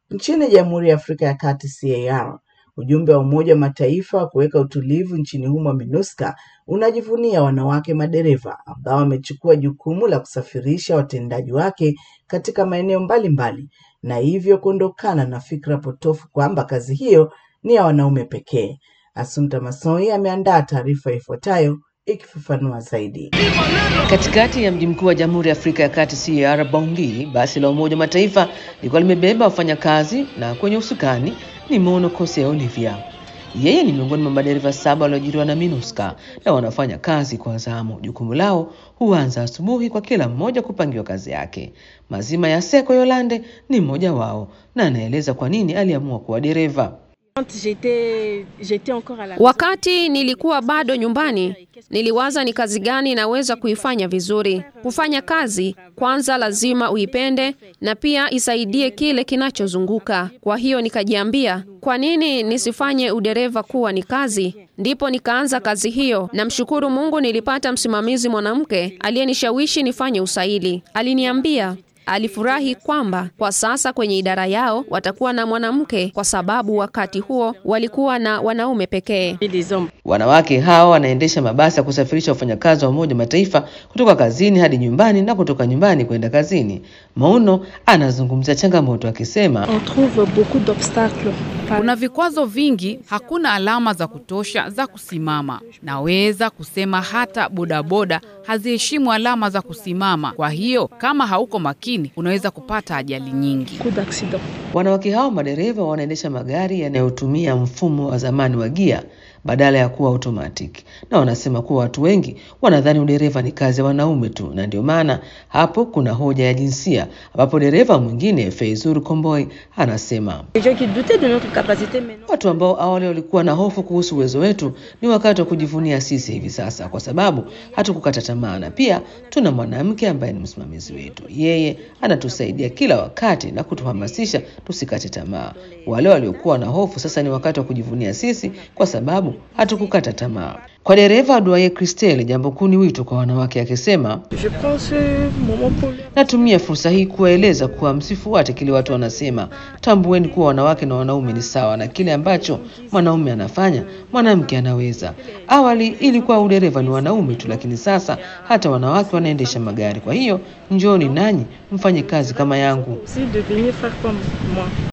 Nchini Jamhuri ya Afrika ya Kati CAR, ujumbe wa Umoja wa Mataifa wa kuweka utulivu nchini humo MINUSCA unajivunia wanawake madereva ambao wamechukua jukumu la kusafirisha watendaji wake katika maeneo mbalimbali na hivyo kuondokana na fikra potofu kwamba kazi hiyo ni ya wanaume pekee. Assunta Masoi ameandaa taarifa ifuatayo ikifafanua zaidi. Katikati ya mji mkuu wa Jamhuri ya Afrika ya Kati CAR Bangui, basi la Umoja wa Mataifa lilikuwa limebeba wafanyakazi na kwenye usukani ni Mono Kose Olivia. Yeye ni miongoni mwa madereva saba walioajiriwa na MINUSCA na wanafanya kazi kwa zamu. Jukumu lao huanza asubuhi kwa kila mmoja kupangiwa kazi yake. Mazima ya Seko Yolande ni mmoja wao na anaeleza kwa nini aliamua kuwa dereva. Wakati nilikuwa bado nyumbani, niliwaza ni kazi gani naweza kuifanya vizuri. Kufanya kazi kwanza lazima uipende na pia isaidie kile kinachozunguka. Kwa hiyo nikajiambia, kwa nini nisifanye udereva kuwa ni kazi? Ndipo nikaanza kazi hiyo. Namshukuru Mungu nilipata msimamizi mwanamke aliyenishawishi nifanye usaili. Aliniambia alifurahi kwamba kwa sasa kwenye idara yao watakuwa na mwanamke kwa sababu wakati huo walikuwa na wanaume pekee. Wanawake hao wanaendesha mabasi ya kusafirisha wafanyakazi wa Umoja wa Mataifa kutoka kazini hadi nyumbani na kutoka nyumbani kwenda kazini. Mauno anazungumzia changamoto akisema, kuna vikwazo vingi, hakuna alama za kutosha za kusimama. Naweza kusema hata bodaboda haziheshimu alama za kusimama. Kwa hiyo kama hauko makini, unaweza kupata ajali nyingi. Wanawake hao madereva wanaendesha magari yanayotumia mfumo wa zamani wa gia badala ya kuwa automatic, na wanasema kuwa watu wengi wanadhani udereva ni kazi ya wanaume tu, na ndio maana hapo kuna hoja ya jinsia, ambapo dereva mwingine Feizur Komboi anasema watu ambao awali walikuwa na hofu kuhusu uwezo wetu ni wakati wa kujivunia sisi hivi sasa, kwa sababu hatukukata tamaa, na pia tuna mwanamke ambaye ni msimamizi wetu. Yeye anatusaidia kila wakati na kutuhamasisha tusikate tamaa. Wale waliokuwa na hofu sasa ni wakati wa kujivunia sisi, kwa sababu hatukukata tamaa. Kwa dereva Duaye Christelle, jambo kuu ni wito kwa wanawake, akisema natumia fursa hii kuwaeleza kuwa msifuate kile watu wanasema. Tambueni kuwa wanawake na wanaume ni sawa, na kile ambacho mwanaume anafanya mwanamke anaweza. Awali ilikuwa udereva ni wanaume tu, lakini sasa hata wanawake wanaendesha magari. Kwa hiyo njooni nanyi mfanye kazi kama yangu.